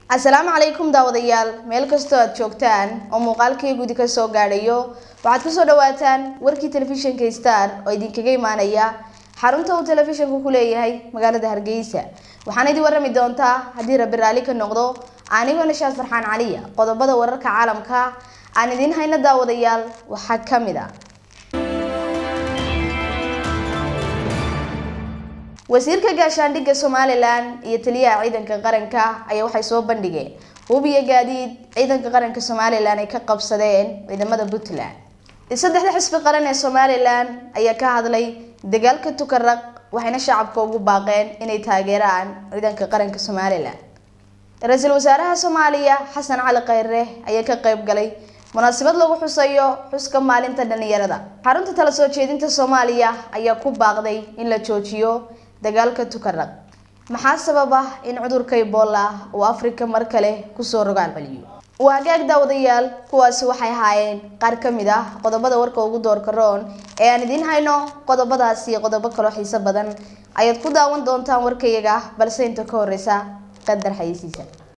asalaamu calaykum daawadayaal meel kastoo aad joogtaan oo muuqaalkii gudi ka soo gaadhayo waxaad kusoo dhawaataan warkii telefishinka star oo idinkaga imaanaya xarunta uu telefishinku ku leeyahay magaalada hargeysa waxaana idin warrami doontaa haddii rabbi raalli ka noqdo anigoo nashaad farxaan caliya qodobada wararka caalamka aan idiin hayno daawadayaal waxaa ka mid a wasiirka gaashaandhigga somalilan iyo taliyaha ciidanka qaranka ayaa waxay soo bandhigeen hub iyo gaadiid ciidanka qaranka somalilan ay ka qabsadeen ciidamada puntland saddexda xisbi qaran ee somalilan ayaa ka hadlay dagaalka tukaraq waxayna shacabka ugu baaqeen inay taageeraan ciidanka qaranka somalilan ra-iisul wasaaraha soomaaliya xasan cali khayre ayaa ka qayb galay munaasabad lagu xusayo xuska maalinta dhalinyarada xarunta tala soo jeedinta soomaaliya ayaa ku baaqday in la joojiyo dagaalka tukaraq maxaa sababa in cudurka ebola uu afrika mar kale kusoo rogaal celiyo waa hagaag daawadayaal kuwaasi waxay ahaayeen qaar ka mid ah qodobada warka ugu doorka roon ee aan idiin hayno qodobadaasi iyo qodobo kaloo xiiso badan ayaad ku daawan doontaan warkayaga balse inta ka horeysa qadar xayeysiisa